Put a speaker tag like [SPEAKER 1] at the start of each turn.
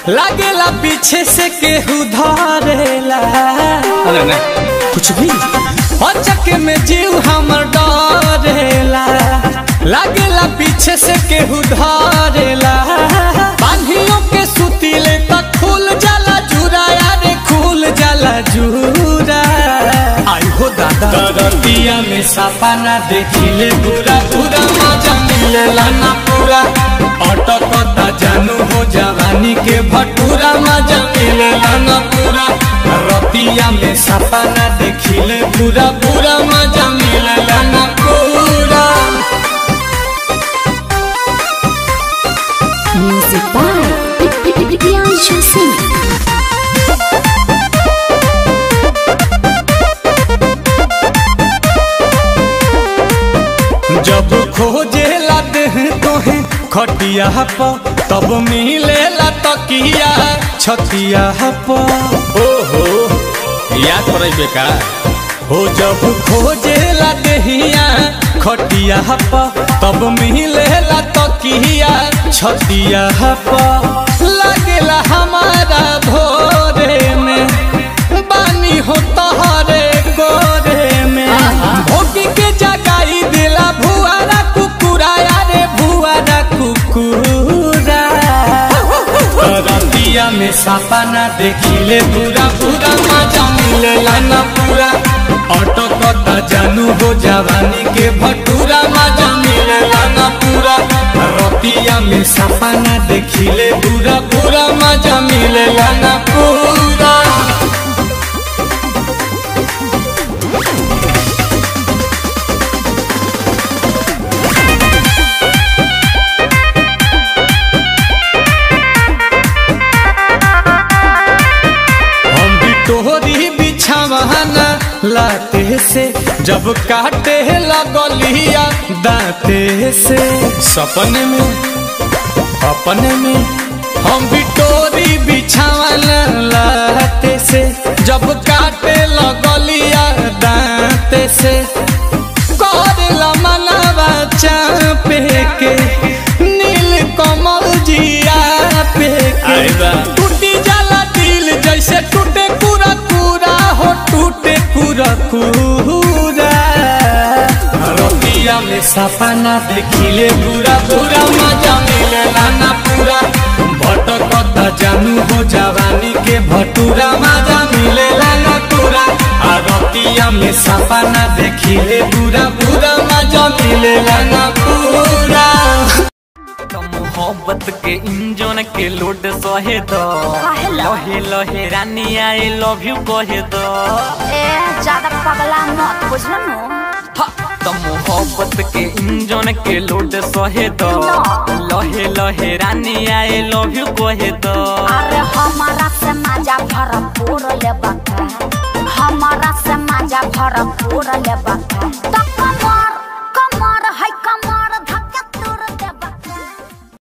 [SPEAKER 1] लागेला पीछे से केहू धरेला
[SPEAKER 2] अरे नहीं
[SPEAKER 1] कुछ भी अचक में जीव हमर डरेला लागेला पीछे से केहू धरेला बांधियों के सुतीले तक खुल जाला जुरा यारे खुल जाला जुरा आई हो दादा दरतिया में सपना देखिले पूरा पूरा मजा मिलेला ना पूरा अटकता जानू हो जवानी के भटूरा मजा मिलेला ना पूरा रतिया में सपना देखिले पूरा पूरा मजा मिलेला ना पूरा
[SPEAKER 3] Music by Priyanshu Singh.
[SPEAKER 1] जब खोजे देह तोहे खटिया प तब मिलेला तकिया छतिया प
[SPEAKER 2] ओहो याद पड़े बेका
[SPEAKER 1] हो जब खोजे देहिया खटिया प तब मिलेला तकिया छतिया प लगेला हमारा भोरे में बानी हो तहरे गोरे में भोगी के जगाई दिला भुआरा कुकुरा यारे भुआरा कुकुरा रतिया में सपना देखिले पूरा पूरा मजा मिलेला ना पूरा अटकता जानू हो जवानी के भटूरा मजा मिलेला ना पूरा रतिया में सपना देखिले पूरा पूरा मजा मिलेला ना पूरा हम भी तोहरी बिछावाना लाते से जब काटे लगलिया दाते से सपने में अपने में हम भी तोरी बिछावाना लाते से जब काटे लगलिया दाते से करला मनवा चापे के नील कमल जिया पे
[SPEAKER 2] आई बा।
[SPEAKER 1] के टूटी जाला दिल जैसे टूटे पूरा पूरा हो टूटे पूरा पूरा रतिया में सपना देखिले पूरा पूरा मजा मिलेला ना पूरा भटकता जानू हो जवानी के भटूरा मजा मिलेला ना पूरा आ रतिया में सपना देखिले पूरा पूरा मजा मिलेला ना पूरा
[SPEAKER 4] तो मोहब्बत के इंजन के लोड सहे दो
[SPEAKER 3] काहेला?
[SPEAKER 4] लहे लहे रानी आई लव यू कहे दो
[SPEAKER 3] ए ज्यादा पगला मत बुझल नु
[SPEAKER 4] हा, तो मोहब्बत के इंजन के लोड सहे दो लहे लहे रानी आई लव यू कहे दो
[SPEAKER 3] अरे हमारा से मजा भरपूर ले बका हमारा से मजा भरपूर ले बका तो